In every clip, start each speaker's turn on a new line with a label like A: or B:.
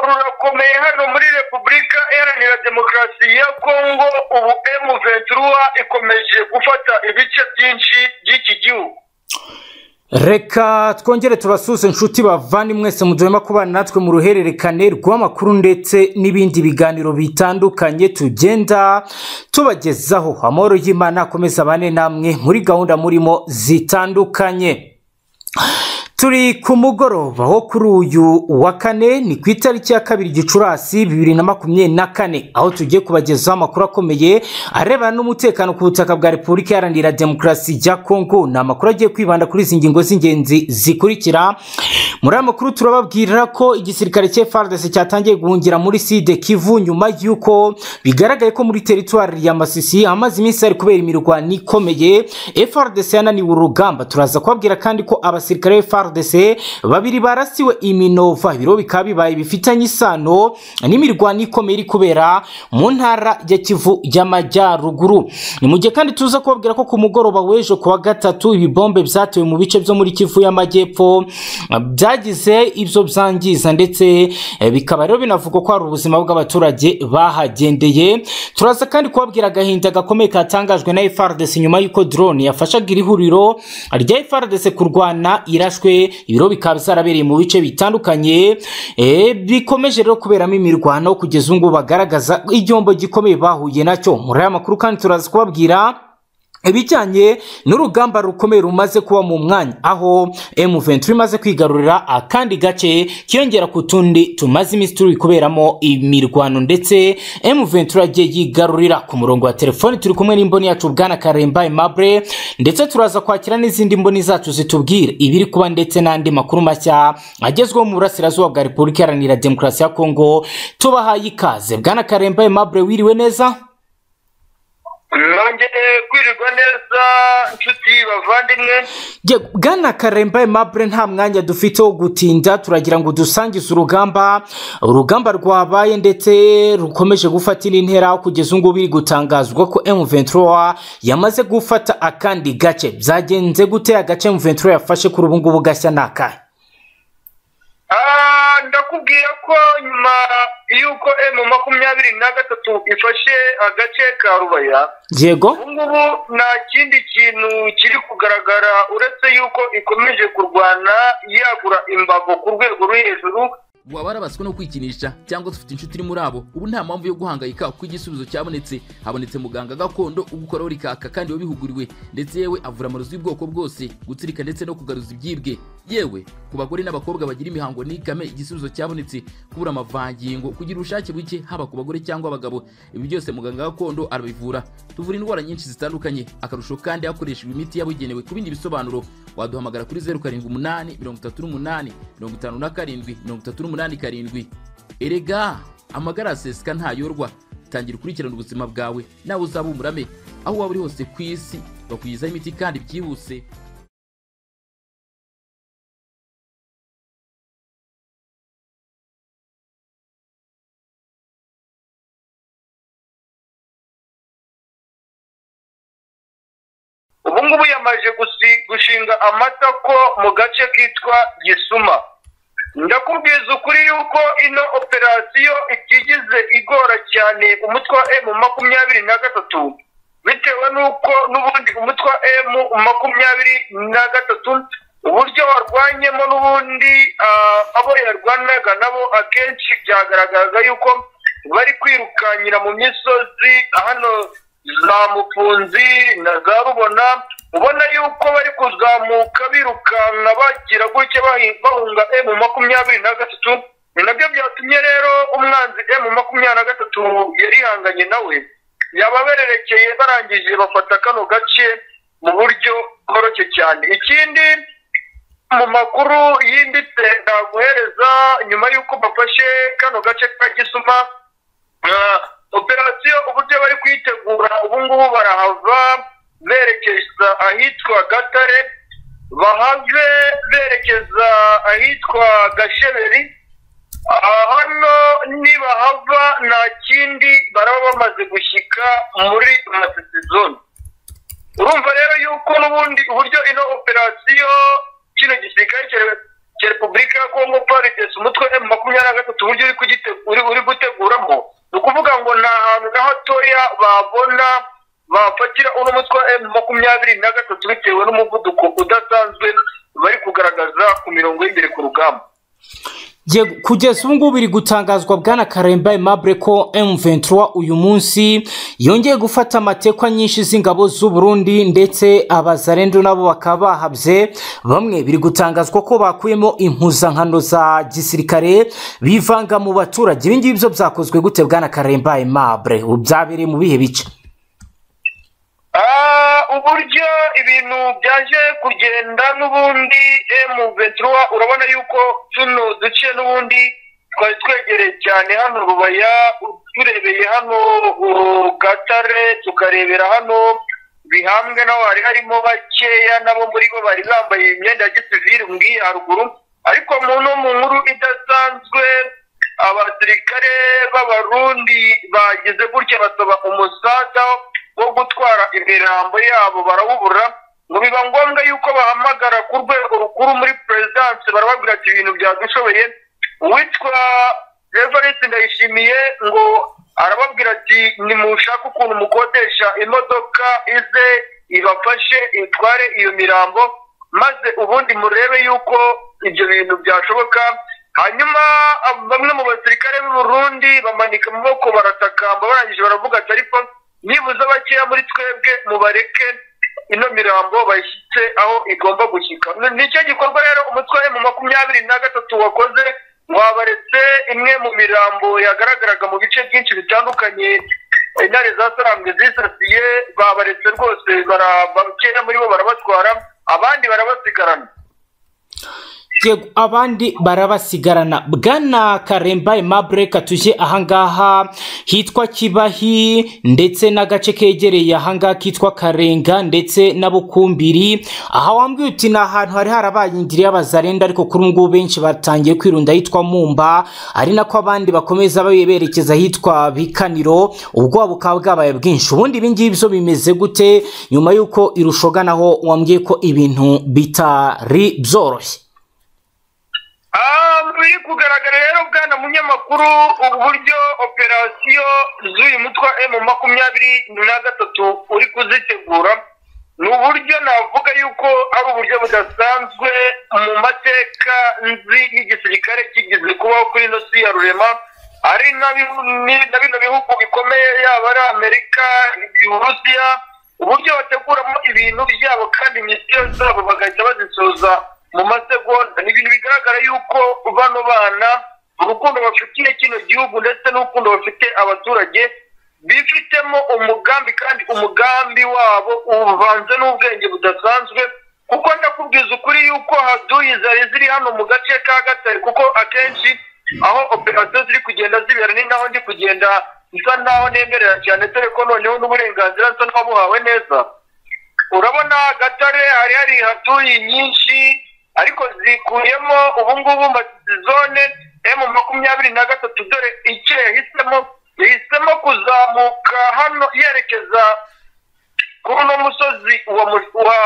A: birakomeye hano muri repubulika iharanira demokarasi ya kongo ubu emu ventura ikomeje gufata ibice byinshi by'iki gihugu
B: reka twongere turasuze inshuti bavane mwese mu duhema kubana natwe mu ruhererekane rw'amakuru ndetse n'ibindi biganiro bitandukanye tugenda tubagezaho amahoro y'imana akomeza abane namwe muri gahunda murimo zitandukanye turi ku mugoroba wo kuri uyu wa kane ni ku itariki ya kabiri gicurasi bibiri na makumyabiri na kane aho tugiye kubagezaho amakuru akomeye arebana n'umutekano ku butaka bwa repubulika iharanira demokarasi ya kongo ni amakuru agiye kwibanda kuri izi ngingo z'ingenzi zikurikira muri aya makuru turababwira ko igisirikare cy'efardesi cyatangiye guhungira muri side kivu nyuma y'uko bigaragaye ko muri teritwari ya masisi amaze iminsi hari kubera imirwano ikomeye efardesi yananiwe urugamba turaza kubabwira kandi ko abasirikare b'efardesi FARDC babiri barasiwe iminova ibiro bikaba bibaye bifitanye isano n'imirwano ikomeye iri kubera mu ntara ya kivu y'amajyaruguru ni mu gihe kandi tuza kubabwira ko ku mugoroba w'ejo ku wa gatatu ibibombe byatewe mu bice byo muri kivu y'amajyepfo byagize ibyo byangiza ndetse bikaba rero binavugwa ko hari ubuzima bw'abaturage bahagendeye turaza kandi kubabwira agahinda gakomeye katangajwe na FARDC nyuma y'uko drone yafashaga iri huriro rya FARDC kurwana irashwe ibiro bikaba byarabereye mu bice bitandukanye bikomeje rero kuberamo imirwano kugeza ubu ngubu bagaragaza igihombo gikomeye bahuye nacyo muri aya makuru kandi turaza kubabwira ibijyanye n'urugamba rukomeye rumaze kuba mu mwanya aho M23 imaze kwigarurira akandi gace kiyongera ku tundi tumaze iminsi turi kuberamo imirwano ndetse M23 agiye yigarurira ku murongo wa telefoni turi kumwe n'imboni yacu bwana Karemba Aimable ndetse turaza kwakira n'izindi mboni zacu zitubwira ibiri kuba ndetse n'andi makuru mashya agezweho mu burasirazuba bwa Repubulika Iharanira Demokarasi ya Kongo tubahaye ikaze bwana Karemba Aimable wiriwe neza
A: nongeye kwirirwa neza inshuti bavandimwe
B: bwana karemba mabure nta mwanya dufite wo gutinda turagira ngo dusangize urugamba urugamba rwabaye ndetse rukomeje gufata indi ntera kugeza ngubu biri gutangazwa ko M23 yamaze gufata akandi gace byagenze gute agace M23 yafashe kuri ubu ngubu gashya ni akahe
A: ndakubwira ko nyuma y'uko emu makumyabiri na gatatu ifashe agace ka rubaya
B: yego
A: ubungubu nta kindi kintu kiri kugaragara uretse y'uko ikomeje kurwana yagura imbago ku rwego rwo hejuru
C: waba warabaswe no kwikinisha cyangwa se ufite inshuti iri muri abo ubu nta mpamvu yo guhangayika kuko igisubizo cyabonetse habonetse muganga gakondo ugukoraho rikaka kandi wabihuguriwe ndetse yewe avura amarozi y'ubwoko bwose gutsirika ndetse no kugaruza ibyibwe yewe ku bagore n'abakobwa bagira imihango n'ikame igisubizo cyabonetse kubura amavangingo kugira ubushake buke haba ku bagore cyangwa abagabo ibi byose muganga gakondo arabivura tuvura indwara nyinshi zitandukanye akarusho kandi hakoreshejwe imiti yabugenewe ku bindi bisobanuro waduhamagara kuri zeru karindwi umunani mirongo itatu n'umunani mirongo itanu na karindwi mirongo itatu n'umunani karindwi erega amagara aseseka ntayorwa tangira ukurikirana ubuzima bwawe nawe uzaba umurame aho waba uri hose ku isi bakugezaho imiti kandi byihuse
A: ubu ngubu yamaze gushinga amatako mu gace kitwa gisuma ndakubwiza ukuri yuko ino operasiyo itigize igora cyane umutwe wa emu makumyabiri na gatatu bitewe n'uko n'ubundi umutwe wa emu makumyabiri na gatatu uburyo warwanyemo n'ubundi abo yarwanaga nabo akenshi byagaragaraga yuko bari kwirukanyira mu misozi hano za mufunzi na za rubona ubona yuko bari kuzamuka birukanka bagira gutya bahunga emu makumyabiri na gatatu ni nabyo byatumye rero umwanzi emu makumyabiri na gatatu yarihanganye nawe yababererekeye barangije bafata kano gace mu buryo bworoshye cyane ikindi mu makuru yimbitse naguhereza nyuma y'uko bafashe kano gace ka gisuma operasiyo uburyo bari kuyitegura ubu ngubu barahava berekeza ahitwa gatare bahave berekeza ahitwa gasheberi hano nibahava nta kindi baraba bamaze gushyika muri masisi zone urumva rero yuko n'ubundi uburyo ino operasiyo kino gisirikare cya repubulika ya kongo parides umutwe m makumyabiri na gatatu uburyo uri kugite- uri- uri guteguramo ni ukuvuga ngo nta hantu na hatoya babona bafatira uno mutwe wa m makumyabiri na gatatu bitewe n'umuvuduko udasanzwe bari kugaragaza ku mirongo y'imbere ku rugamba
B: Ye- kugeza ubu ngubu biri gutangazwa bwana karemba aimable ko M23 uyu munsi yongeye gufata amatekwa nyinshi z'ingabo z'u Burundi ndetse abazarendo nabo bakaba bahabye bamwe biri gutangazwa ko bakuyemo impuzankano za gisirikare bivanga mu baturage ibi ngibi byo byakozwe gute bwana karemba aimable byabereye mu bihe bice
A: Ah, uburyo ibintu byaje kugenda n'ubundi M23 urabona yuko tuno duce n'ubundi twari twegereye cyane hano Rubaya turebeye hano uh, Gatare tukarebera hano bihambwe naho hari harimo bakeya nabo muri bo bari bambaye imyenda ya gisivili mbwiye haruguru ariko mu no mu nkuru idasanzwe abasirikare b'abarundi bagize gutya basaba umusada wo gutwara imirambo yabo barawubura ngo biba ngombwa yuko bahamagara ku rwego rukuru muri perezidansi barababwira ati ibintu byadushoboye uwitwa reverence ndayishimiye ngo arababwira ati nimushake ukuntu mukodesha imodoka ize ibafashe itware iyo mirambo maze ubundi murebe yuko ibyo bintu byashoboka hanyuma ab- bamwe mu basirikare b'i Burundi bamanika amaboko baratakamba barangije baravuga ati ariko nibuze bakeya muri twebwe mubareke ino mirambo bayishyitse aho igomba gushyika Ni- nicyo gikorwa rero umutwe mu makumyabiri na gatatu wakoze wabaretse imwe mu mirambo yagaragaraga mu bice byinshi bitandukanye intare za sarambwe zisasiye babaretse rwose bara- bakeya muri bo barabatwara abandi barabasigarana
B: Yego, abandi barabasigarana bwana karemba aimable katuje ahangaha hitwa kibahi ndetse n'agace kegereye ahangaha kitwa karenga ndetse na bukumbiri aha wambwiye uti ni ahantu hari harabaye indiri y'abazarenda ariko kuri ubu ngubu benshi batangiye kwirunda ahitwa mumba ari nako abandi bakomeza babe- berekeza ahitwa bikaniro ubwoba bukaba bwabaye bwinshi ubundi ibi ngibi byo bimeze gute nyuma y'uko irushoga naho wambwiye ko ibintu bitari byoroshye
A: Ah, biri kugaragara rero bwana munyamakuru uburyo operasiyo z'uyu mutwe wa M makumyabiri na gatatu uri kuzitegura ni uburyo navuga yuko ari uburyo budasanzwe mu mateka nzi y'igisirikare kigeze kubaho kuri ino si ya rurema ari na bihu- ni- na bino bihugu bikomeye yaba ari amerika uburusiya uburyo bateguramo ibintu byabo kandi misiyo zabo bagahita bazisoza mu masegonda ni ibintu bigaragara yuko bano bana urukundo bafitiye kino gihugu ndetse n'urukundo bafite abaturage bifitemo umugambi kandi umugambi wabo uvanze n'ubwenge budasanzwe kuko ndakubwiza ukuri yuko haduyi zari ziri hano mu gace ka gatare kuko akenshi aho operasiyo ziri kugenda zibera ni naho ndi kugenda nsa naho nemerera cyane dore ko noneho n'uburenganzira nsa n'uwabuhawe neza urabona gatare hari hari hatuye nyinshi ariko zikuyemo ubungubu zone emu makumyabiri na gatatu dore icyo yahisemo yahisemo kuzamuka hano yerekeza kuri uno musozi wa, mu- wa,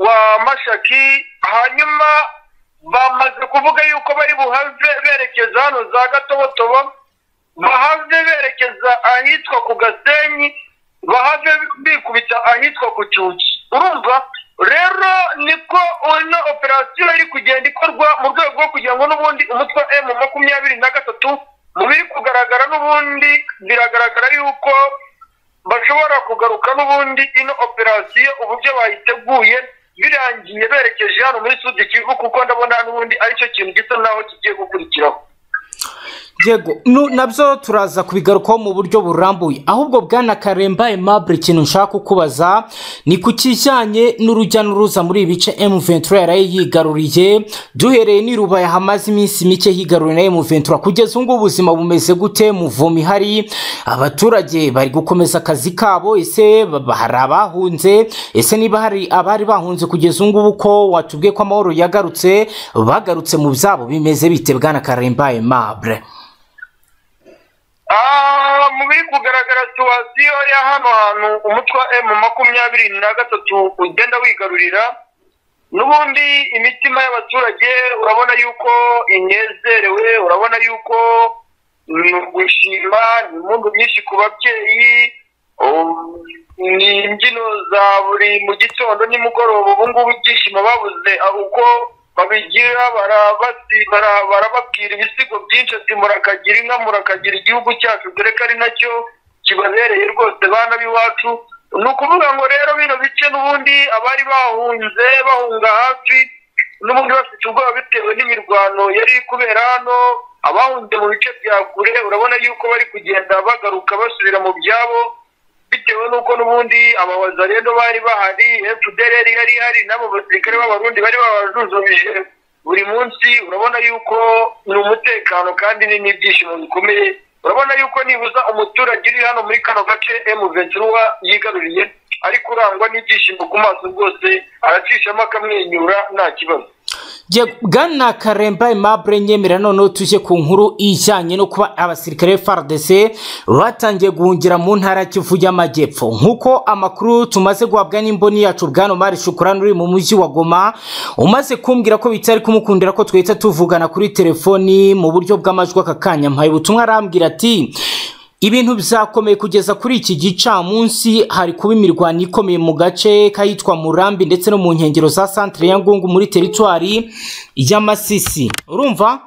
A: wa mashaki hanyuma bamaze kuvuga yuko bari buhave berekeza hano za gatobotobo bahave berekeza ahitwa ku gasenyi bahave bikubita ahitwa ku cyuki urumva rero niko ino operasiyo iri kugenda ikorwa mu rwego rwo kugira ngo n'ubundi umutwe wa emu makumyabiri na gatatu mu biri kugaragara n'ubundi biragaragara yuko bashobora kugaruka n'ubundi ino operasiyo uburyo bayiteguye birangiye berekeje hano muri sudi kivu kuko ndabona n'ubundi aricyo kintu gisa naho kigiye gukurikiraho
B: yego nu- nabyo turaza kubigarukaho mu buryo burambuye ahubwo bwana karemba aimable ikintu nshaka kukubaza ni ku kijyanye n'urujya n'uruza muri ibi bice M23 yaraye yigaruriye duhereye n'irubaya hamaze iminsi mike higaruriye na M23 kugeza ubu ngubu ubuzima bumeze gute muvumi hari abaturage bari gukomeza akazi kabo ese ba- ba- hari abahunze ese niba hari abari bahunze kugeza ubu ngubu ko watubwiye ko amahoro yagarutse bagarutse mu byabo bimeze bite bwana karemba aimable
A: Ah, mu biri kugaragara situwasiyo ya hano hantu umutwe wa emu makumyabiri na gatatu ugenda wigarurira n'ubundi imitima y'abaturage urabona yuko inezerewe urabona yuko ni ugushima ni impundu nyinshi ku babyeyi um, ni imbyino za buri mu gitondo nimugoroba ubu ngubu ibyishimo babuze ah, uko babigira barabasi- bara- barababwira ibisigo byinshi ati murakagira inka murakagira igihugu cyacu dore ko ari nacyo kibabereye rwose bana b'iwacu ni ukuvuga ngo rero bino bice n'ubundi abari bahunze bahunga hafi n'ubundi bafite ubwoba bitewe n'imirwano yari iri kubera hano abahunze mu bice bya kure urabona yuko bari kugenda bagaruka basubira mu byabo bitewe n'uko n'ubundi ababaza rero bari bahari fdr yari yari ihari n'abo basirikare b'abarundi bari babajujubije buri munsi urabona yuko ni umutekano kandi ni n'ibyishimo bikomeye urabona yuko nibuza umuturage uri hano muri kano gace emuventura yigaruriye ariko urangwa n'ibyishimo ku maso rwose aracishamo akamwenyura nta kibazo
B: Je- bwana karemba aimable nyemera noneho tujye ku nkuru ijyanye no kuba abasirikare fardc batangiye guhungira mu ntara ya kivu y'amajyepfo nk'uko amakuru tumaze guhabwa n'imboni yacu bwana omar shukurani uri mu mujyi wa goma umaze kumbwira ko bitari kumukundira ko twahita tuvugana kuri telefoni mu buryo bw'amajwi aka kanya mpaye ubutumwa arambwira ati Ibintu bizakomeye kugeza kuri iki gicamunsi hari kuba imirwano ikomeye mu gace k'ahitwa Murambi ndetse no mu nkengero za Centre ya Ngungu muri teritwari y'Amasisi. Urumva?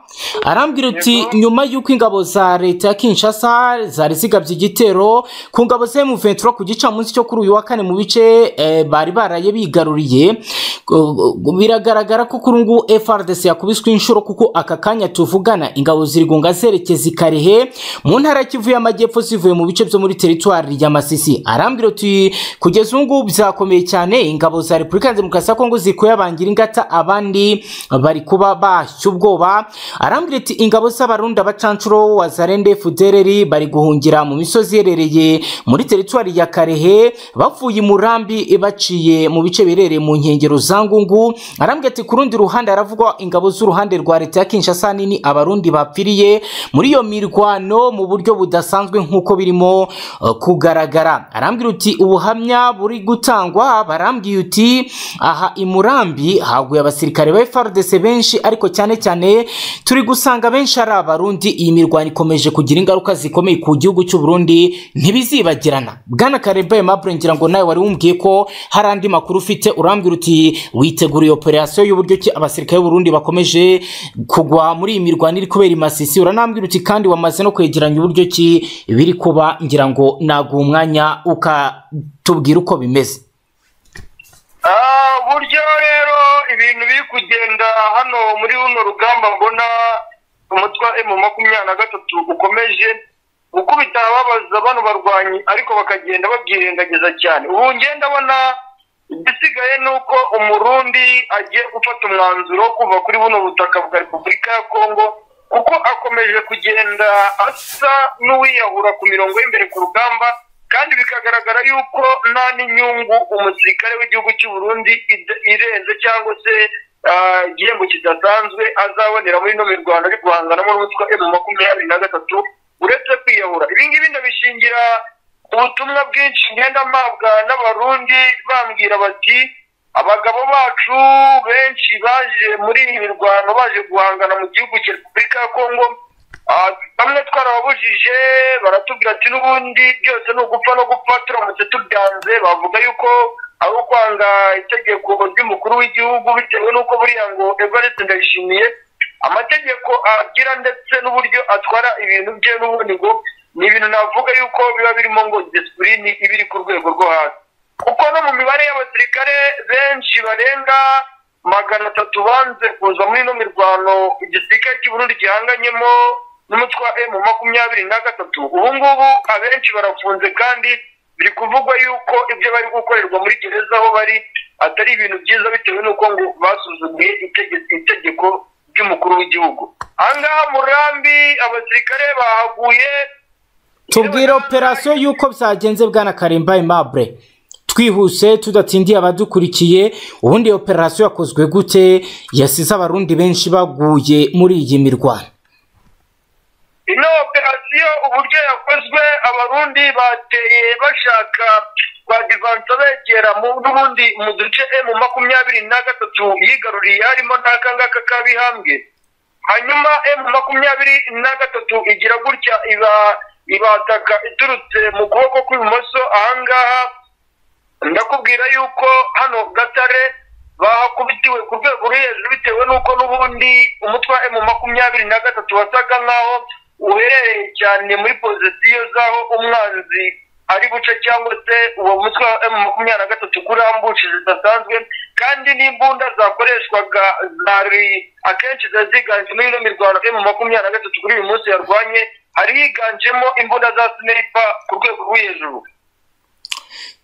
B: Arambwira uti nyuma y'uko ingabo za leta ya Kinshasa zari zigabye igitero ku ngabo za M23 ku gicamunsi cyo kuri uyu wa kane mu bice eh, bari baraye bigaruriye Gu- gu- biragaragara ko kuri ubu FRDC yakubiswe inshuro kuko aka kanya tuvugana ingabo zirigunga zerekeza i Karehe mu ntara ya Kivu y'Amajyepfo zivuye mu bice byo muri teritwari ya Masisi arambwira uti kugeza ubu ngubu byakomeye cyane ingabo za Repubulika ya Demokarasi ya Kongo zikuye abangira ingata abandi bari kuba bahashya ubwoba arambwira ati ingabo z'abarundi abacancuro wa Zarende Fudereri bari guhungira mu misozi iherereye muri teritwari ya Karehe bavuye i Murambi baciye mu bice biherereye mu nkengero za Ngungu arambwira ati ku rundi ruhande haravugwa ingabo z'uruhande rwa leta ya Kinshasa nini abarundi bapfiriye muri iyo mirwano mu buryo budasanzwe nk'uko birimo eh, kugaragara arambwira uti ubuhamya buri gutangwa barambwiye uti aha i Murambi haguye abasirikare ba FARDC benshi ariko cyane cyane turi gusanga benshi ari abarundi iyi mirwano ikomeje kugira ingaruka zikomeye ku gihugu cy'u Burundi ntibizibagirana bwana Karembaye Mabure ngira ngo nawe wari wumbwiye ko hari andi makuru ufite urambwira uti witeguriye operasiyo y'uburyo ki abasirikare b'Uburundi bakomeje kugwa muri iyi mirwano iri kubera i Masisi uranambwira uti kandi wamaze no kwegeranya uburyo ki biri kuba ngira ngo naguha umwanya ukatubwira uko bimeze
A: Ah, buryo rero ibintu biri kugenda hano muri runo rugamba mbona umutwa emu makumyabiri na gatatu ukomeje gukubita ababaza bano barwanyi ariko bakagenda babyirengagiza cyane ubu ngenda abona igisigaye ni uko umurundi agiye gufata umwanzuro wo kuva kuri buno butaka bwa repubulika ya kongo kuko akomeje kugenda asa n'uwiyahura ku mirongo y'imbere ku rugamba kandi bikagaragara yuko nta n'inyungu umusirikare w'igihugu cy'u Burundi ide- irenze cyangwa se ah, igihembo kidasanzwe azabonera muri ino mirwano ari guhanganamo n'umutwe emu makumyabiri na gatatu uretse kwiyahura ibi ngibi ndabishingira ubutumwa bwinshi ngenda mpabwa n'abarundi bambwira bati abagabo bacu benshi baje muri iyi mirwano baje guhangana mu gihugu cya repubulika ya kongo Ah, bamwe twarababujije baratubwira ati n'ubundi byose ni ugupfa no gupfa turamutse tubyanze bavuga yuko ari ukwanga itegeko ry'umukuru w'igihugu bitewe n'uko buriya ngo evariste ndayishimiye amategeko agira ndetse n'uburyo atwara ibintu bye n'ubundi ngo ni ibintu navuga yuko biba birimo ngo disipurine iba iri ku rwego rwo hasi kuko no mu mibare y'abasirikare benshi barenga magana atatu banze kuza muri ino mirwano igisirikare cy'u Burundi gihanganyemo n'umutwe wa emu makumyabiri na gatatu ubu ngubu abenshi barafunze kandi biri kuvugwa yuko ibyo bari gukorerwa muri gereza aho bari atari ibintu byiza bitewe n'uko ngo basuzuguye itegeko itegeko ry'umukuru w'igihugu ahangaha murambi abasirikare bahaguye
B: tubwire operasiyo y'uko byagenze bwana karemba aimable twihuse tudatindiye abadukurikiye ubundi iyo operasiyo yakozwe gute yasize abarundi benshi baguye muri iyi mirwano
A: ino operasiyo uburyo yakozwe abarundi bateye bashaka kwa divanse begera mu n'ubundi mu duce emu makumyabiri na gatatu yigaruriye harimo n'aka ngaka kabihambwe hanyuma emu makumyabiri na gatatu igira gutya iba ibataka iturutse mu kuboko kw'ibumoso ahangaha ndakubwira yuko hano gatare bahakubitiwe ku rwego ruri hejuru bitewe n'uko n'ubundi umutwe wa emu makumyabiri na gatatu wasaga nk'aho uherereye cyane muri pozisiyo z'aho umwanzi ari buce cyangwa se uwo mutwe wa emu makumyabiri na gatatu kurambushi zidasanzwe kandi n'imbunda zakoreshwaga zari akenshi ziba ziganje muri ino mirwano emu makumyabiri na gatatu kuri uyu munsi yarwanye hari higanjemo imbunda za sinipa ku rwego rwo hejuru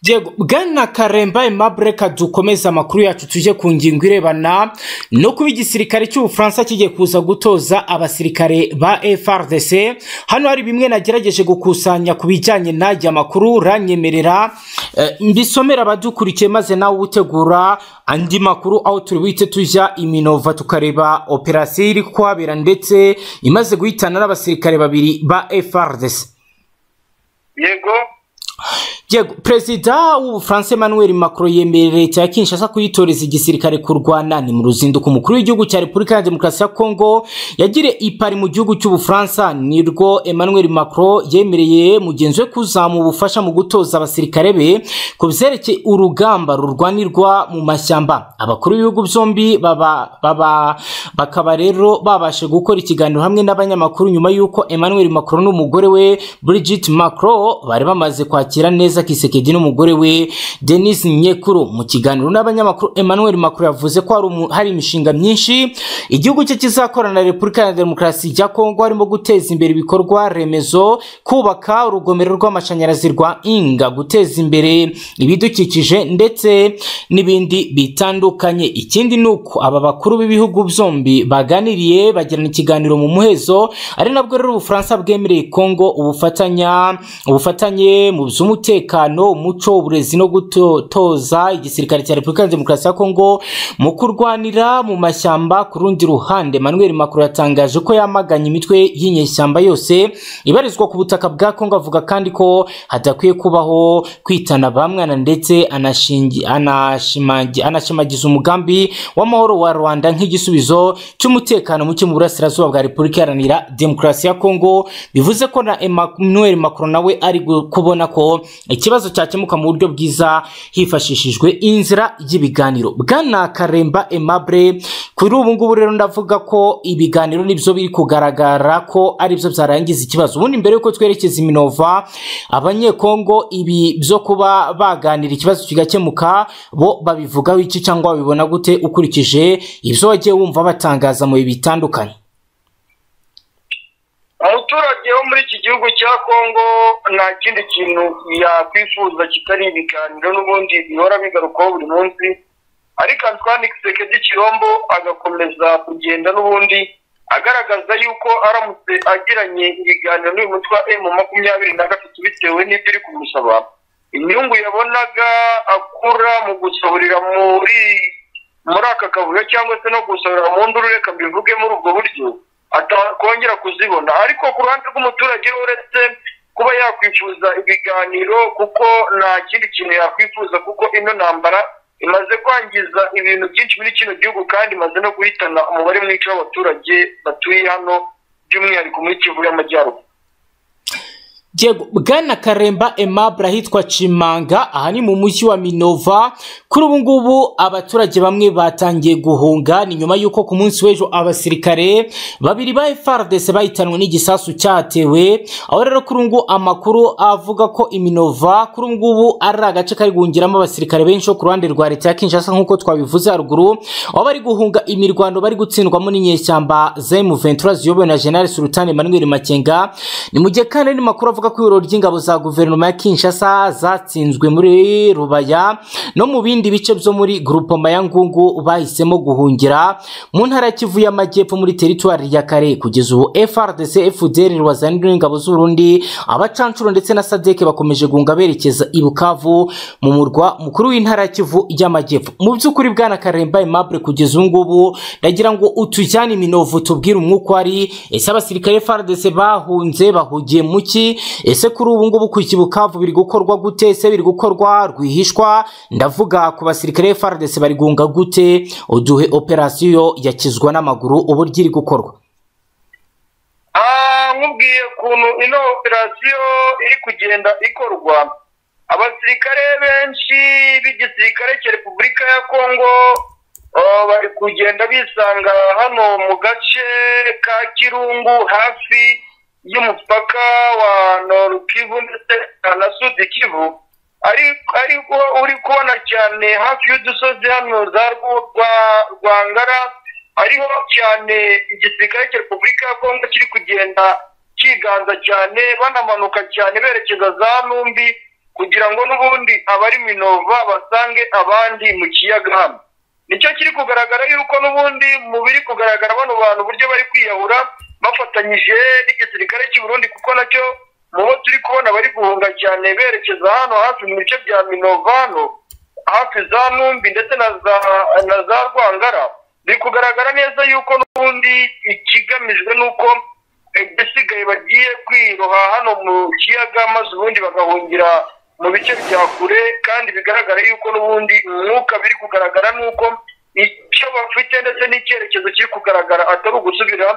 B: Diego, bwana karemba aimable reka dukomeze amakuru yacu tujye ku ngingo irebana no kuba igisirikare cy'ubufaransa kigiye kuza gutoza abasirikare ba frdc hano hari bimwe nagerageje gukusanya ku bijyanye n'aya makuru uranyemerera eh, mbisomera abadukurikiye maze nawe utegura andi makuru aho turi buhite tujya iminova tukareba operasiyo iri kuhabera ndetse imaze guhitana n'abasirikare babiri ba frdc
A: yego
B: Diego, perezida w'ubufaransa emmanuel macron yemerera leta ya kinshasa kuyitoreza igisirikare kurwana ni mu ruzinduko umukuru w'igihugu cya repubulika ya demokarasi ya kongo yagiriye ipari mu gihugu cy'ubufaransa nirwo emmanuel macron yemereye mugenzi we kuzamuha ubufasha mu gutoza abasirikare be ku byerekeye urugamba rurwanirwa mu mashyamba abakuru b'ibihugu byombi baba, baba, bakaba rero babashe gukora ikiganiro hamwe n'abanyamakuru nyuma y'uko emmanuel macron n'umugore we brigit macron bari bamaze kwakira neza Kizza Kisekedi n'umugore we Denis Nyekuru mu kiganiro n'abanyamakuru Emmanuel Macron yavuze ko hari umu- hari imishinga myinshi igihugu cye kizakorana na Repubulika ya Demokarasi ya Kongo harimo guteza imbere ibikorwa remezo kubaka urugomero rw'amashanyarazi rwa Inga guteza imbere ibidukikije ndetse n'ibindi bitandukanye ikindi ni uko aba bakuru b'ibihugu byombi baganiriye bagirana ikiganiro mu muhezo ari nabwo rero ubufaransa bwemereye Kongo ubufatanya ubufatanye mu by'umutekano umutekano umuco uburezi no gutoza igisirikare cya repubulika ya demokarasi ya kongo mu kurwanira mu mashyamba ku rundi ruhande manuel macron yatangaje ko yamaganye imitwe y'inyeshyamba yose ibarizwa ku butaka bwa kongo avuga kandi ko hadakwiye kubaho kwitana ba mwana ndetse anashingi- anashimagi- anashimagiza umugambi w'amahoro wa rwanda nk'igisubizo cy'umutekano muke mu burasirazuba bwa repubulika iharanira demokarasi ya kongo bivuze ko na emmanuel macron nawe ari gu- kubona ko ikibazo cyakemuka mu buryo bwiza hifashishijwe inzira y'ibiganiro bwana karemba aimable kuri ubu ngubu rero ndavuga ko ibiganiro nibyo biri kugaragara ko aribyo byarangiza ikibazo ubundi mbere yuko twerekeza iminova abanyekongo ibi byo kuba baganira ikibazo kigakemuka bo babivugaho iki cyangwa babibona gute ukurikije ibyo wagiye wumva batangaza mu bihe bitandukanye
A: umuturage wo muri iki gihugu cya kongo nta kindi kintu yakwifuza kitari ibiganiro n'ubundi bihora bigarukaho buri munsi ariko Antoine Kisekedi Kirombo agakomeza kugenda n'ubundi agaragaza yuko aramutse agiranye ibiganiro n'uyu mutwe wa emu makumyabiri na gatatu bitewe n'ibyo iri kumusaba inyungu yabonaga akura mu gusohorera muri muri aka kavuyo cyangwa se no gusohora mu nduru reka mbivuge muri ubwo buryo atakongera kuzibona ariko ku ruhande rw'umuturage uretse kuba yakwifuza ibiganiro kuko nta kindi kintu yakwifuza kuko ino ntambara imaze kwangiza ibintu byinshi muri kino gihugu kandi imaze no guhitana umubare mwinshi w'abaturage batuye hano by'umwihariko muri kivu y'amajyaruguru
B: Diego, bwana karemba aimable ahitwa cimanga aha ni mu mujyi wa minova kuri ubu ngubu abaturage bamwe batangiye guhunga ni nyuma y'uko ku munsi w'ejo abasirikare babiri ba frdc bahitanwe n'igisasu cyatewe aho rero kuri ubu ngubu amakuru avuga ko iminova kuri ubu ngubu ari agace kari guhungiramo abasirikare benshi bo ku ruhande rwa leta ya kinshasa nk'uko twabivuze haruguru aho bari guhunga imirwano bari gutsindwamo n'inyeshyamba za m23 ziyobowe na general sultani emmanuel makenga ni mu gihe kandi ni makuru avuga ko ibiro by'ingabo za guverinoma ya kinshasa zatsinzwe muri rubaya no mu bindi bice byo muri grupoma ya ngungu bahisemo guhungira mu ntara ya kivu y'amajyepfo muri teritwari ya kare kugeza ubu frdc fdr rwazanira n'ingabo z'urundi abacancuro ndetse na sadek bakomeje guhunga berekeza i bukavu mu murwa mukuru w'intara ya kivu y'amajyepfo mu by'ukuri bwana karemba aimable kugeza ubu ngubu ndagira ngo utujyane iminovu tubwire umwuka wari ese abasirikare frdc bahunze bahugiye mu ki ese kuri ubu ngubu ku kibukavu biri gukorwa gute ese biri gukorwa rwihishwa ndavuga ku basirikare FARDC bari gunga gute uduhe operasiyo yakizwa n'amaguru uburyo iri gukorwa
A: Ah, nkubwiye ukuntu ino operasiyo iri kugenda ikorwa abasirikare benshi b'igisirikare cya repubulika ya kongo ah, bari kugenda bisanga hano mu gace ka kirungu hafi y'umupaka wa norukivu ndetse na sudi kivu ari ariko uri kubona cyane hafi y'udusozi hano za Rwu- rwa rwangara hariho cyane igisirikare cya repubulika ya kongo kiri kugenda kiganza cyane banamanuka cyane berekeza za numbi kugira ngo n'ubundi abari minova basange abandi mu kiyaga hano nicyo kiri kugaragara yuko n'ubundi mu biri kugaragara bano bantu uburyo bari kwiyahura bafatanyije n'igisirikare cy'u Burundi kuko nacyo mu bo turi kubona bari guhunga cyane berekeza hano hafi mu bice bya minova hano hafi za numbi ndetse na za na za rwangara biri kugaragara neza yuko n'ubundi ikigamijwe ni uko ibisigaye bagiye kwiroha hano mu kiyaga maze ubundi bagahungira mu bice bya kure kandi bigaragara yuko n'ubundi umwuka biri kugaragara ni uko icyo bafite ndetse n'icyerekezo kiri kugaragara atari ugusubira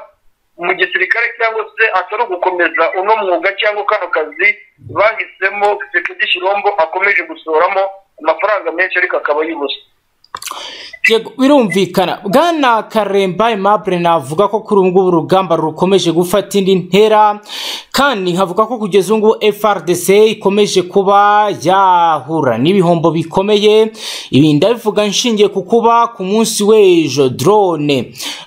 A: mu gisirikare cyangwa se atari ugukomeza uno mwuga cyangwa kano kazi bahisemo sekedi shirombo akomeje gusoramo amafaranga menshi ariko akaba y'ubusa
B: Yego, birumvikana bwana karemba aimable navuga ko kuri ubu ngubu urugamba rukomeje gufata indi ntera kandi nkavuga ko kugeza ubu ngubu frdc ikomeje kuba yahura n'ibihombo bikomeye ibi ndabivuga nshingiye ku kuba ku munsi w'ejo drone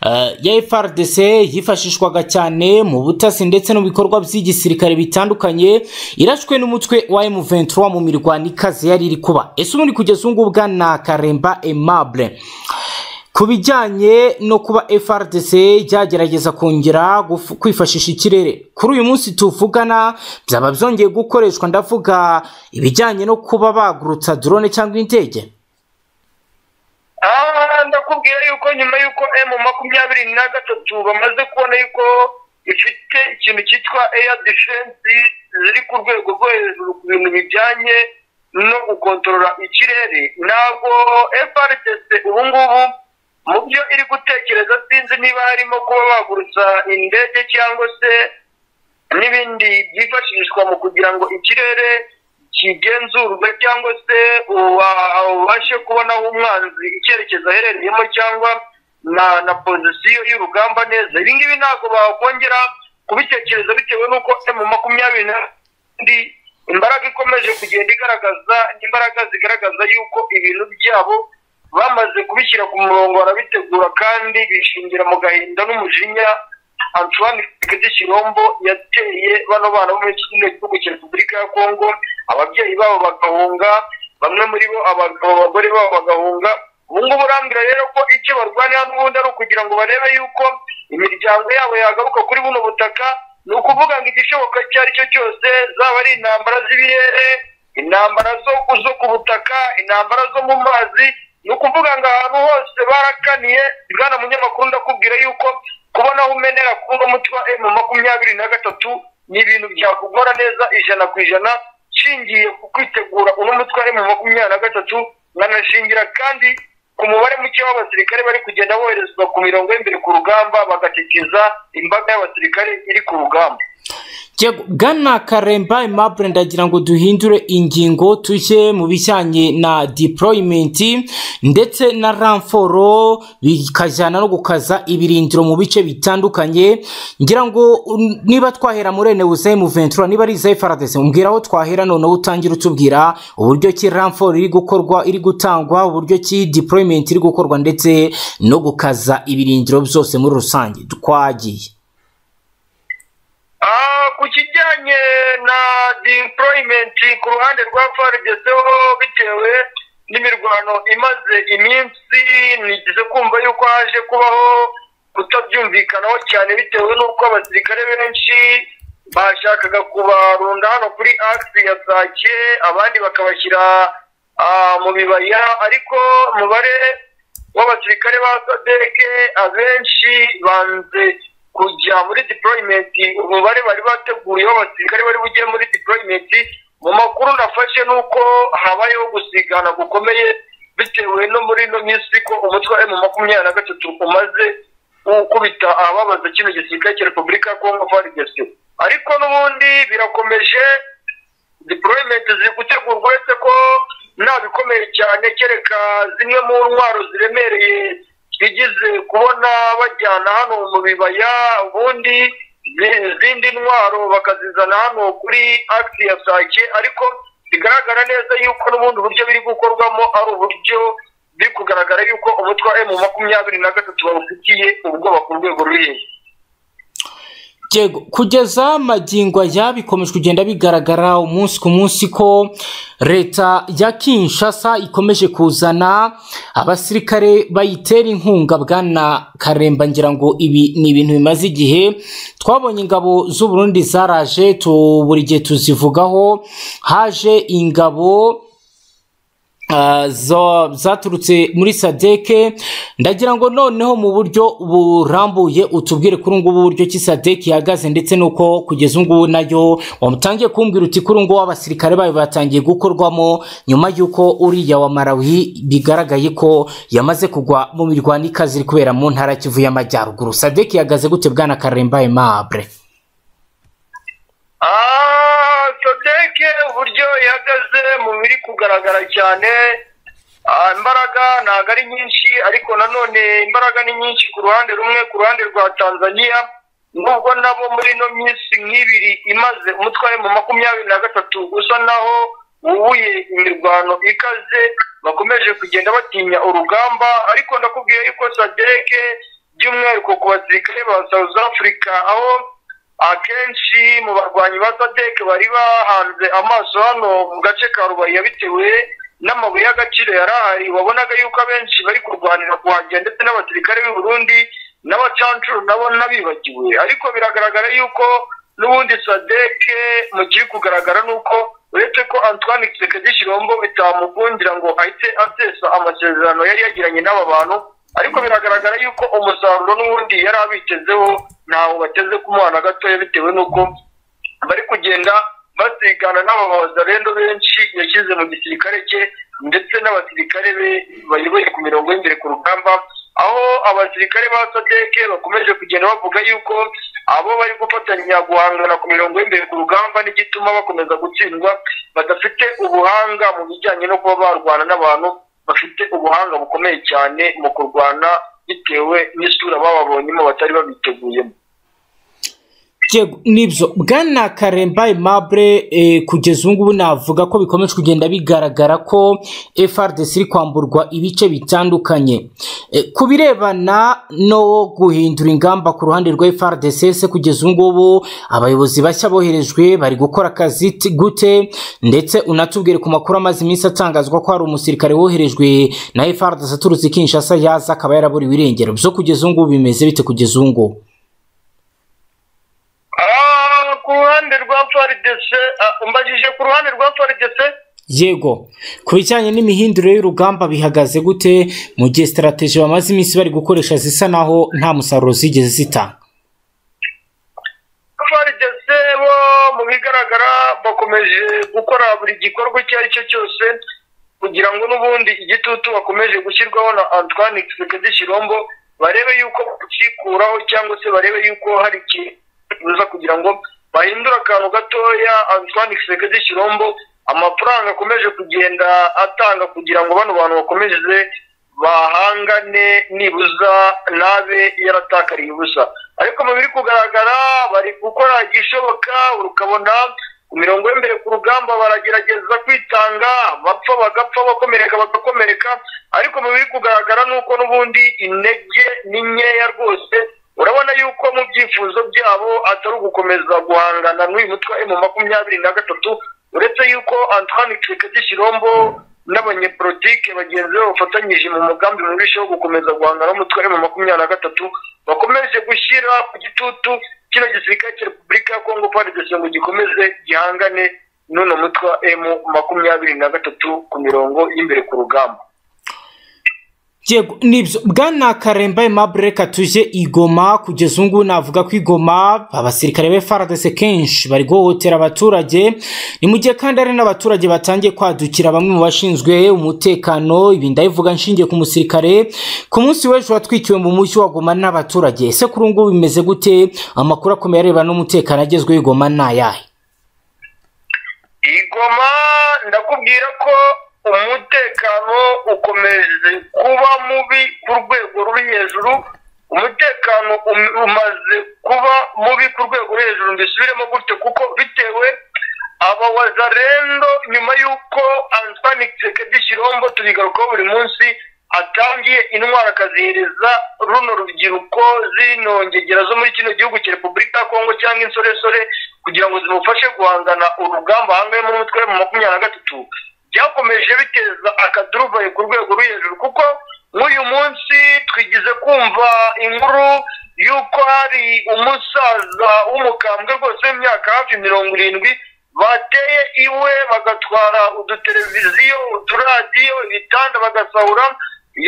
B: eh, ya frdc yifashishwaga cyane mu butasi ndetse no mu bikorwa by'igisirikare bitandukanye irashwe n'umutwe wa m23 mu mirwano ikaze yari iri kuba ese ubundi kugeza ubu ngubu bwana karemba aimable ku bijyanye no kuba FRDC ryagerageza kongera guf- kwifashisha ikirere kuri uyu munsi tuvugana byaba byongeye gukoreshwa ndavuga ibijyanye no kuba bagurutsa drone cyangwa indege
A: Ah, ndakubwira yuko nyuma yuko M makumyabiri na gatatu bamaze kubona yuko ifite ikintu cyitwa air defense ziri ku rwego rwo hejuru ku bintu bijyanye no gukontorora ikirere ntabwo FRDC ubu ngubu mu byo iri gutekereza sinzi niba harimo kuba bagurutsa indege cyangwa se n'ibindi byifashishwa mu kugira ngo ikirere kigenzurwe cyangwa se uwa- ubashe kubona aho umwanzi icyerekezo aherereyemo cyangwa na na pozisiyo y'urugamba neza ibi ngibi ntabwo bakongera kubitekereza bitewe n'uko emu makumyabiri na ndi imbaraga ikomeje kugenda igaragaza imbaraga zigaragaza yuko ibintu byabo bamaze kubishyira ku murongo barabitegura kandi bishingira mu gahinda n'umujinya Antoine Kagame Shirombo yateye bano bana bo muri kino gihugu cya Repubulika ya Kongo ababyeyi babo bagahunga bamwe muri bo abagabo abagore babo bagahunga ubu ngubu urambwira rero ko icyo barwanira n'ubundi ari ukugira ngo barebe yuko imiryango yabo yagaruka kuri buno butaka ni ukuvuga ngo igishoboka icyo ari cyo cyose zaba ari intambara z'ibirere intambara zo zo ku butaka intambara zo mu mazi ni ukuvuga ngo ahantu hose barakaniye bwana munyamakuru ndakubwira yuko kubona aho umenera kuba umuti wa emu makumyabiri na gatatu ni ibintu byakugora neza ijana ku ijana nshingiye ku kwitegura uno mutwe wa emu makumyabiri na gatatu nkanashingira kandi ku mubare muke w'abasirikare bari kugenda boherezwa ku mirongo y'imbere ku rugamba bagakikiza imbaga y'abasirikare iri ku rugamba
B: Yego, bwana karemba aimable ndagira ngo duhindure ingingo tujye mu bijyanye na deployment ndetse na ramforo bikajyana no gukaza ibirindiro mu bice bitandukanye ngira ngo um, niba twahera muri enewuze mu ventura niba ari iza faradese umbwira aho twahera noneho utangira utubwira uburyo ki ramforo iri gukorwa iri gutangwa uburyo ki deployment iri gukorwa ndetse no gukaza ibirindiro byose muri rusange twagiye
A: Ah, ku kijyanye na deployment ku ruhande rwa fargezeho bitewe n'imirwano imaze iminsi nigeze kumva yuko haje kubaho kutabyumvikanaho cyane bitewe n'uko abasirikare benshi bashakaga kubarunda hano kuri axe ya sake abandi bakabashyira ah, mu bibaya ariko umubare w'abasirikare ba sadeke abenshi banze kujya muri deployment umubare bari bateguye w'abasirikare bari bugiye muri deployment mu makuru nafashe ni uko habayeho gusigana gukomeye bitewe no muri ino minsi ko umutwe wa emu makumyabiri na gatatu umaze gukubita ababaza kino gisirikare cya repubulika ya kongo frdc ariko n'ubundi birakomeje deployment ziri gutegurwa uretse ko nta bikomeye cyane kereka zimwe mu ntwaro ziremereye twigeze kubona bajyana hano mu bibaya ubundi izindi ntwaro bakazizana hano kuri akisi ya sake ariko bigaragara neza yuko n'ubundi buryo biri gukorwamo ari uburyo biri kugaragara yuko umutwe wa emu makumyabiri na gatatu bawufitiye ubwoba ku rwego ruri
B: Yego kugeza magingo aya bikomeje kugenda bigaragara umunsi ku munsi ko leta ya Kinshasa ikomeje kuzana abasirikare bayitera inkunga bwana Karemba ngira ngo ibi ni ibintu bimaze igihe twabonye ingabo z'u Burundi zaraje tu buri gihe tuzivugaho haje ingabo Uh, zo- zaturutse muri sadeke ndagira ngo noneho mu buryo burambuye utubwire kuri ngubu uburyo ki sadeke ihagaze ndetse n'uko kugeza ngubu nayo wamutangiye kumbwira uti kuri ngubu abasirikare bayo batangiye gukorwamo nyuma y'uko uriya wa marawi bigaragaye ko yamaze kugwa mu mirwano ikaze iri kubera mu ntara ya kivu y'amajyaruguru sadeke ihagaze gute bwana karembaye mabre
A: Ah, sodeke uburyo ihagaze mu biri kugaragara cyane Ah, imbaraga ntabwo ari nyinshi ariko nanone imbaraga ni nyinshi ku ruhande rumwe ku ruhande rwa tanzania nubwo nabo muri ino minsi nk'ibiri imaze umutwe mu makumyabiri na gatatu usa naho wubuye imirwano ikaze bakomeje kugenda batinya urugamba ariko ndakubwiye yuko sadeke by'umwihariko ku basirikare ba south africa aho akenshi mu barwanyi ba sadeke bari bahanze amaso hano mu gace ka rubaya bitewe n'amabuye y'agaciro yari ahari wabonaga yuko abenshi bari kurwanira kuhagera ndetse n'abasirikare b'i Burundi n'abacancuru nabo n'abibagiwe ariko biragaragara yuko n'ubundi sadeke mu kiri kugaragara ni uko uretse ko antoine kisekedi shirombo bitamukundira ngo ahite asesa amasezerano yari yagiranye n'aba bantu ariko biragaragara yuko umusaruro n'ubundi yari abitezeho ntawo bateze ku mwana gatoya bitewe n'uko bari kugenda basigana n'ababazarendo benshi yashyize mu gisirikare cye ndetse n'abasirikare be bayoboye ku mirongo y'imbere ku rugamba aho abasirikare ba sadeke bakomeje kugenda bavuga yuko abo bari gufatanya guhangana ku mirongo y'imbere ku rugamba n'igituma bakomeza gutsindwa badafite ubuhanga mu bijyanye no kuba barwana n'abantu bafite ubuhanga bukomeye cyane mu kurwana bitewe n'isura bababonyemo batari babiteguyemo
B: Yego nibyo bwana karemba aimable eh, kugeza ubu ngubu navuga ko bikomeje kugenda bigaragara ko FRDC iri kwamburwa ibice bitandukanye Eh, ku birebana no guhindura ingamba ku ruhande rwa FRDC se kugeza ubu ngubu abayobozi bashya boherejwe bari gukora akazi ti- gute ndetse unatubwire ku makuru amaze iminsi atangazwa ko hari umusirikare woherejwe na FRDC aturutse i Kinshasa yaza akaba yaraburiwe irengero byo kugeza ubu ngubu bimeze bite kugeza ubu ngubu
A: Ah, ku ruhande rwa FARDC ah, umbajije ku ruhande rwa FARDC
B: yego ku bijyanye n'imihinduro y'urugamba bihagaze gute mu gihe sitarategi bamaze iminsi bari gukoresha zisa naho nta musaruro zigeze zitanga
A: FARDC bo mu bigaragara bakomeje gukora buri gikorwa icyo ari cyo cyose kugira ngo n'ubundi igitutu bakomeje gushyirwaho na Antoine Tshisekedi Chirombo barebe yuko bakikuraho cyangwa se barebe yuko hari ikiza kugira ngo bahindure akantu gatoya Antoine Tshisekedi Chirombo amafaranga akomeje kugenda atanga kugira ngo bano bantu bakomeze bahangane nibuza nabe yaratakariye ubusa ariko mu biri kugaragara bari gukora igishoboka ukabona ku mirongo y'imbere ku rugamba baragerageza kwitanga bapfa bagapfa bakomereka bagakomereka ariko mu biri kugaragara ni uko n'ubundi intege ni nkeya rwose urabona yuko mu byifuzo byabo atari ugukomeza guhangana n'uyu mutwe wa emu makumyabiri na gatatu uretse yuko antoine kisekedi shirombo n'abanyepolitike bagenzi be bafatanyije mu mugambi mubisheho gukomeza guhangana n'umutwe wa emu makumyabiri na gatatu bakomeje gushyira ku gitutu kino gisirikare cya repubulika ya kongo frdc ngo gikomeze gihangane n'uno mutwe wa emu makumyabiri na gatatu ku mirongo y'imbere ku rugamba
B: Yego nibyo bwana Karemba Aimable reka tuje i Goma kugeza ubu ngubu navuga ko i Goma abasirikare be FARDC kenshi bari guhohotera abaturage ni mu gihe kandi hari n'abaturage batangiye kwadukira bamwe mu bashinzwe umutekano ibi ndabivuga nshingiye ku musirikare ku munsi w'ejo watwikiwe mu mujyi wa Goma n'abaturage ese kuri ubu ngubu bimeze gute amakuru akomeye arebana n'umutekano agezweho i Goma ni ayahe
A: iyi goma ndakubwira ko umutekano ukomeje kuba mubi ku rwego ruri hejuru umutekano um- umaze kuba mubi ku rwego ruri hejuru mbisubiremo gutyo kuko bitewe abawazarendo nyuma y'uko antoine kisekedi shirombo tubigarukaho buri munsi atangiye intwaro akazihiriza runo rubyiruko zino ngegera zo muri kino gihugu cya repubulika ya kongo cyangwa insoresore kugira ngo zimufashe guhangana urugamba hangayemo umutwe mu makumyabiri na gatatu byakomeje biteza akaduruvayo ku rwego ruri hejuru kuko nk'uyu munsi twigize kumva inkuru y'uko hari umusaza w'umukambwe rwose w'imyaka hafi mirongo irindwi bateye iwe bagatwara uduteleviziyo uturadiyo ibitanda bagasahura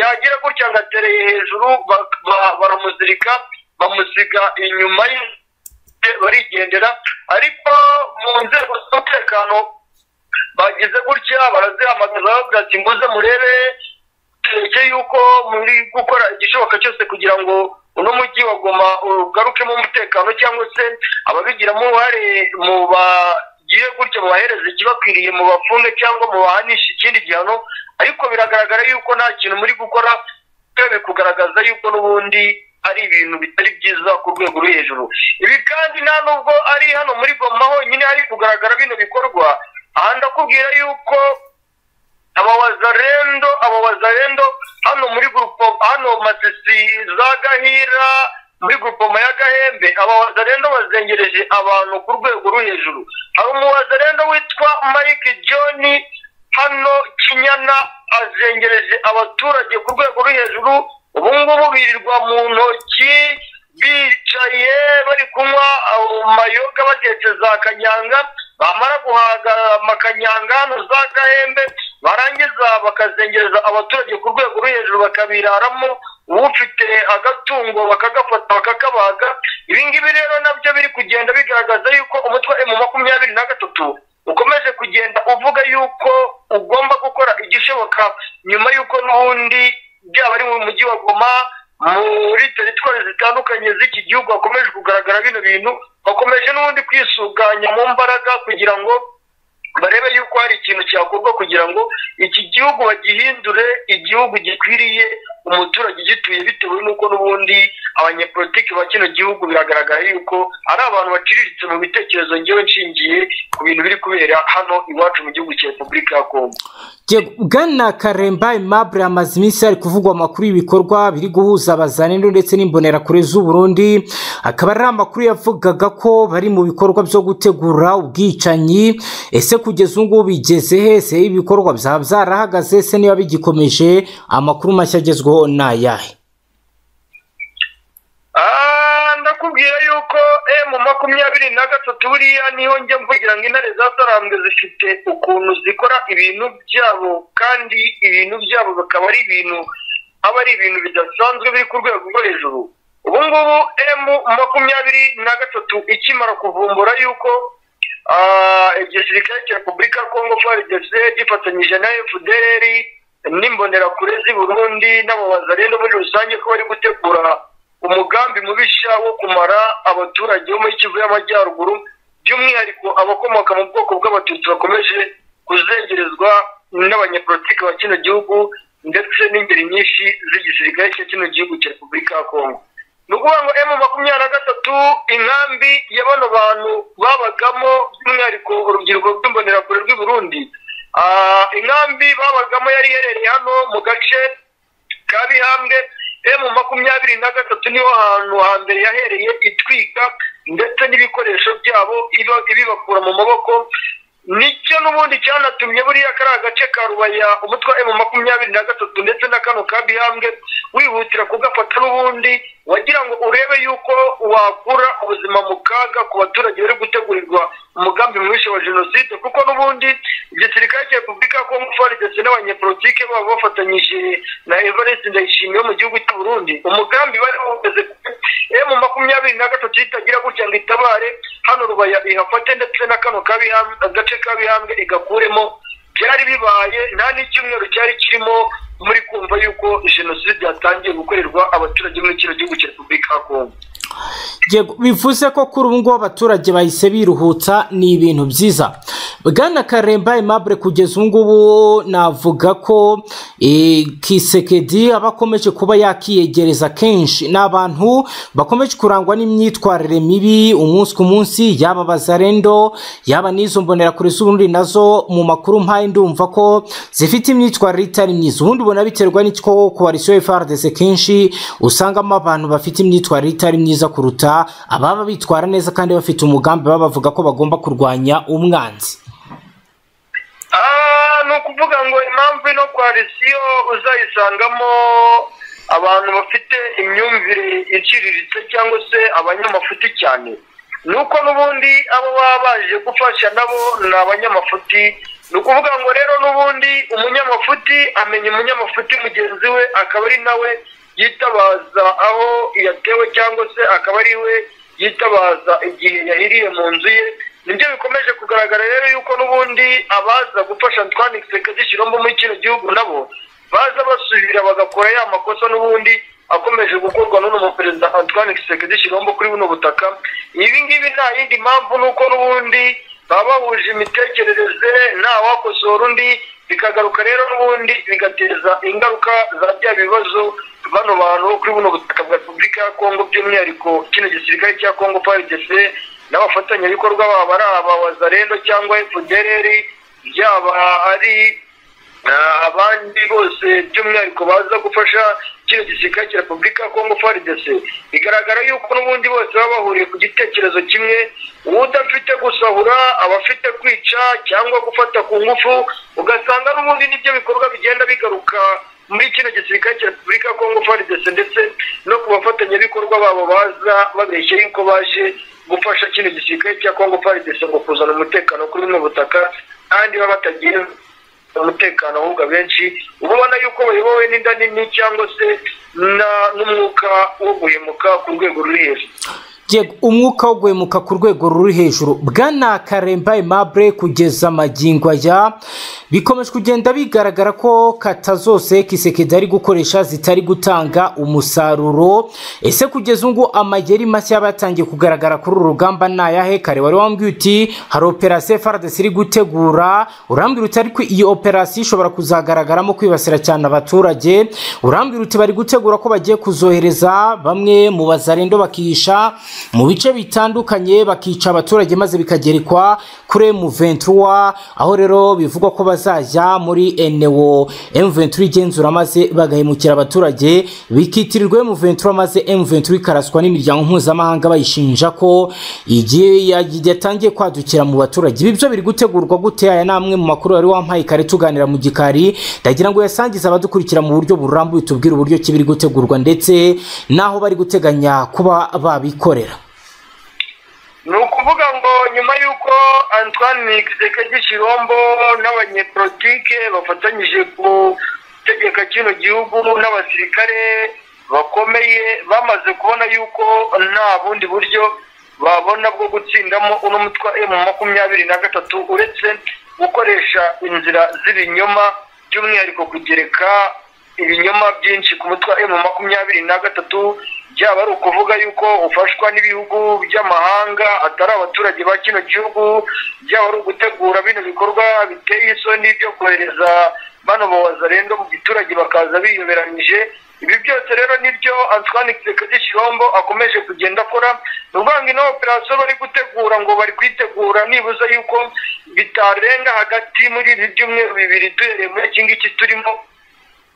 A: yagira gutya ngo atereye hejuru ba- ba- baramuzirika bamusiga inyuma ye barigendera ariko mu nzego z'umutekano bagize gutya barazihamagaza bavuga ati muze murebe tureke yuko muri gukora igishoboka cyose kugira ngo uno mujyi wa Goma ugarukemo umutekano cyangwa se ababigiramo uruhare mu bagiye gutya mubahereza ikibakwiriye mu bafunge cyangwa mu bahanisha ikindi gihano ariko biragaragara yuko nta kintu muri gukora twebwe kugaragaza yuko n'ubundi ari ibintu bitari byiza ku rwego rwo hejuru ibi kandi nta nubwo ari hano muri goma honyine hari kugaragara bino bikorwa aha ndakubwira yuko abawazarendo abawazarendo hano muri gurupo hano masisi za gahira muri gurupoma ya gahembe abawazarendo bazengereje abantu ku rwego rwo hejuru hari umuwazarendo witwa mike john hano kinyana azengereje abaturage ku rwego rwo hejuru ubu ngubu birirwa mu ntoki bicaye bari kunywa amayoga batetse za kanyanga bamara guhaga amakanyanga hano za gahembe barangiza bakazengereza abaturage ku rwego rwo hejuru bakabiraramo ufite agatungo bakagafata bakakabaga ibi ngibi rero nabyo biri kugenda bigaragaza yuko umutwe emu makumyabiri na gatatu ukomeje kugenda uvuga yuko ugomba gukora igishoboka nyuma y'uko n'ubundi byaba ari mu mujyi wa goma muri teritwari zitandukanye z'iki gihugu hakomeje kugaragara bino bintu bakomeje n'ubundi kwisuganya mu mbaraga kugira ngo barebe yuko hari ikintu cyakorwa kugira ngo iki gihugu bagihindure igihugu gikwiriye umuturage ugituye bitewe n'uko n'ubundi abanyepolitiki ba kino gihugu biragaragara yuko ari abantu baciriritse mu bitekerezo ngewe nshingiye ku bintu biri kubera hano iwacu mu gihugu cya repubulika ya kongo
B: Yego, Bwana Karemba Aimable amaze iminsi hari kuvugwa amakuru y'ibikorwa biri guhuza abazanendo ndetse n'imbonerakure z'u Burundi akaba ari amakuru yavugaga ko bari mu bikorwa byo gutegura ubwicanyi ese kugeza ubu ngubu bigeze he ese ibikorwa byaba byarahagaze ese niba bigikomeje amakuru mashya agezweho ni ayahe
A: Ah, ndakubwira yuko emu makumyabiri na gatatu buriya niho njya mvugira ngo intare zatarambwe zifite ukuntu zikora ibintu byabo kandi ibintu byabo bikaba ari ibintu aba ari ibintu bidasanzwe biri ku rwego rwo hejuru ubu ngubu emu makumyabiri na gatatu ikimara kuvumbura yuko ah, igisirikare cya repubulika ya kongo frdc gifatanyije na fdr n'imbonerakure z'i burundi n'ababazarendo muri rusange ko bari gutegura umugambi mubisha wo kumara abaturage bo muri kivu y'amajyaruguru by'umwihariko abakomoka mu bwoko bw'abatutsi bakomeje kuzengerezwa n'abanyepolitiki ba kino gihugu ndetse n'ingeri nyinshi z'igisirikare cya kino gihugu cya repubulika ya kongo ni ukuvuga ngo emu makumyabiri na gatatu inkambi ya bano bantu babagamo by'umwihariko urubyiruko rw'imbonerakure rw'i burundi Ah, inkambi babagamo yari iherereye hano mu gace ka bihambwe emu makumyabiri na gatatu niho hantu hambere yahereye itwika ndetse n'ibikoresho byabo iba- ibibakura mu maboko nicyo n'ubundi cyanatumye buriya kari agace ka rubaya umutwe wa emu makumyabiri na gatatu ndetse na kano ka bihambwe wihutira kugafata n'ubundi wagira ngo urebe yuko wakura ubuzima mu kaga ku baturage bari gutegurirwa umugambi mwinshi wa jenoside kuko n'ubundi igisirikare cya repubulika ya kongo fari ndetse n'abanyepolitike baba bafatanyije na evariste ndayishimiye mu gihugu cy'u burundi umugambi bari bawugeze emu makumyabiri na gatatu itagira gutya ngo itabare hano rubaya ihafate ndetse na kano gace kabihambwe igakuremo byari bibaye nta n'icyumweru cyari kirimo muri kumva yuko jenoside yatangiye gukorerwa abaturage muri kino gihugu cya repubulika ya kongo
B: bivuze ko kuri ubu ngubu abaturage bahise biruhutsa ni ibintu byiza bwana karemba aimable kugeza ubu ngubu navuga ko kisekedi aba akomeje kuba yakiyegereza kenshi ni abantu bakomeje kurangwa n'imyitwarire mibi umunsi ku munsi yaba abazarendo yaba n'izo mbonerakure z'ubundi nazo mu makuru mpaye ndumva ko zifite imyitwarire itari myiza ubundi ubona biterwa n'icyo ku barisiyo frdc kenshi usangamo abantu bafite imyitwarire itari myiza kuruta ababa bitwara neza kandi bafite umugambi baba bavuga ko bagomba kurwanya umwanzi
A: ni ukuvuga ngo impamvu ino koalisiyo uzayisangamo abantu bafite imyumvire iciriritse cyangwa se abanyamafuti cyane ni uko n'ubundi abo baba baje gufasha nabo ni abanyamafuti ni ukuvuga ngo rero n'ubundi umunyamafuti amenya umunyamafuti mugenzi we akaba ari nawe yitabaza aho yatewe cyangwa se akaba ari we yitabaza igihe yahiriye mu nzu ye nibyo bikomeje kugaragara rero yuko n'ubundi abaza gufasha Antoine Kisekedi Shilombo muri kino gihugu nabo baza basubira bagakora ya makosa n'ubundi akomeje gukorwa n'uno muperezida Antoine Kisekedi Shilombo kuri buno butaka ibi ngibi nta yindi mpamvu nuko n'ubundi baba bahuje imitekerereze nta wakosora undi bikagaruka rero n'ubundi bigateza ingaruka za bya bibazo bano bantu kuri buno butaka bwa repubulika ya kongo by'umwihariko kino gisirikare cya kongo prdc n'abafatanyabikorwa babo ari aba wazarendo cyangwa fdrr byaba ari abandi bose by'umwihariko baza gufasha kino gisirikare cya repubulika ya kongo prdc bigaragara yuko n'ubundi bose baba bahuriye ku gitekerezo kimwe udafite gusahura abafite kwica cyangwa gufata ku ngufu ugasanga n'ubundi nibyo bikorwa bigenda bigaruka muri kino gisirikare cya repubulika ya kongo frdc ndetse no ku bafatanyabikorwa babo baza babeshya yuko baje gufasha kino gisirikare cya kongo frdc ngo kuzana umutekano kuri buno butaka kandi baba batagira umutekano ahubwo abenshi uba ubona yuko bayobowe n'inda nini cyangwa se n'umwuka wo guhemuka ku rwego ruri hejuru
B: umwuka wo guhemuka ku rwego ruri hejuru bwana karemba aimable kugeza amagingo aya bikomeje kugenda bigaragara ko kata zose kisekedi ari gukoresha zitari gutanga umusaruro ese kugeza ubu amayeri mashya yaba yatangiye kugaragara kuri uru rugamba ni ayahe kare wari wambwiye uti hari operasiyo frdc iri gutegura urambwira uti ariko iyi operasiyo ishobora kuzagaragaramo kwibasira cyane abaturage urambwira uti bari gutegura ko bagiye kuzohereza bamwe mu bazarendo bakisha mu bice bitandukanye bakica abaturage maze bikagerekwa kuri M23 aho rero bivugwa ko bazajya muri enewo M23 igenzura maze bagahemukira abaturage bikitirirwa M23 maze M23 ikaraswa n'imiryango mpuzamahanga bayishinja ko igihe yatangiye kwadukira mu baturage ibi byo biri gutegurwa gute aya ni amwe mu makuru wari wampaye kare tuganira mu gikari ndagira ngo yasangize abadukurikira mu buryo burambuye tubwire uburyo kibiri gutegurwa ndetse n'aho bari guteganya kuba babikora
A: ni ukuvuga ngo nyuma y'uko antoine kisekedi shirombo n'abanyepolitike bafatanyije gutegeka kino gihugu n'abasirikare bakomeye bamaze kubona yuko nta bundi buryo babona bwo gutsindamo uno mutwa emu makumyabiri na gatatu uretse gukoresha inzira z'ibinyoma by'umwihariko kugereka ibinyoma byinshi ku mutwa emu makumyabiri na gatatu byaba ari ukuvuga yuko ufashwa n'ibihugu by'amahanga atari abaturage ba kino gihugu byaba ari ugutegura bino bikorwa biteye isoni byo kohereza bano bawazarendo mu giturage bakaza biyoberanyije ibi byose rero nibyo antoine kisekedi shirombo akomeje kugenda akora ni ukuvuga ngo ino operasiyo bari gutegura ngo bari kuyitegura nibuza yuko bitarenga hagati muri ibi byumweru bibiri duhereye muri iki ngiki turimo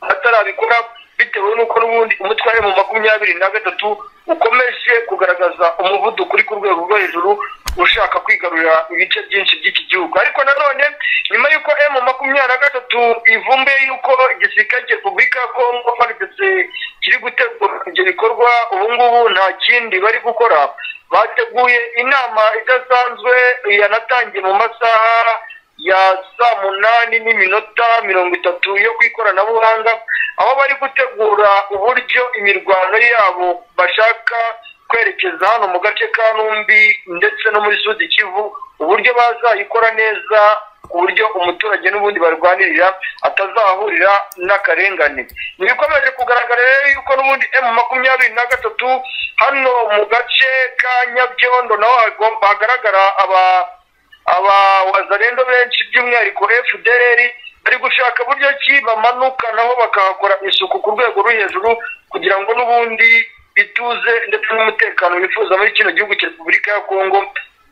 A: atarabikora bitewe n'uko n'ubundi umutware mu makumyabiri na gatatu ukomeje kugaragaza umuvuduko uri ku rwego rwo hejuru ushaka kwigarurira ibice byinshi by'iki gihugu ariko nanone nyuma y'uko emu makumyabiri na gatatu ivumbuye y'uko igisirikare cya repubulika ya kongo farigese kiri gutegura ibyo bikorwa ubu ngubu nta kindi bari gukora bateguye inama idasanzwe yanatangiye mu masaha ya saa munani n'iminota mirongo itatu yo ku ikoranabuhanga aho bari gutegura uburyo imirwano yabo bashaka kwerekeza hano mu gace ka numbi ndetse no muri sudi kivu uburyo bazayikora neza ku buryo umuturage n'ubundi barwanirira atazahurira n'akarengane ntibikomeje kugaragara rero yuko n'ubundi emu makumyabiri na gatatu hano mu gace ka nyabyondo naho hagomba hagaragara aba abawazarendo benshi by'umwihariko fdr bari gushaka buryo ki bamanuka naho bakahakora isuku ku rwego rwo hejuru kugira ngo n'ubundi ituze ndetse n'umutekano bifuza muri kino gihugu cya repubulika ya kongo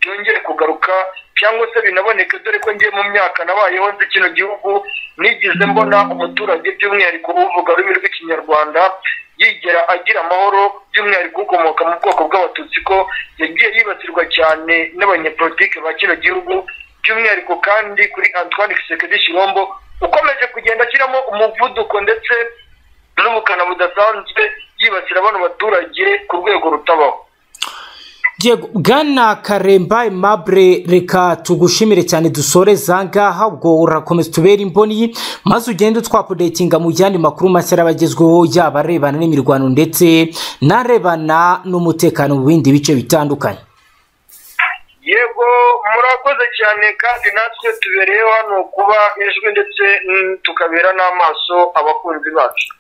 A: byongere kugaruka cyangwa se binaboneke dore ko ngiye mu myaka nabayeho nzi kino gihugu nigeze mbona umuturage by'umwihariko uvuga ururimi rw'ikinyarwanda yigera agira amahoro by'umwihariko ukomoka mu bwoko bw'abatutsi ko yagiye yibasirwa cyane n'abanyepolitike ba kino gihugu by'umwihariko kandi kuri antoine kisekedi shirombo ukomeje kugenda ashyiramo umuvuduko ndetse n'ubukana budasanzwe yibasira bano baturage ku rwego rutabaho
B: bwana karemba Aimable reka tugushimire cyane dusoreza ngaha ubwo urakomeza tubera imboni maze ugende utwapodetinga mu yandi makuru mashya y'abagezweho yaba arebana n'imirwano ndetse n'arebana n'umutekano mu bindi bice bitandukanye
A: yego murakoze cyane kandi natwe tubereyeho hano kuba ijwi ndetse tukabera n'amaso abakunzi bacu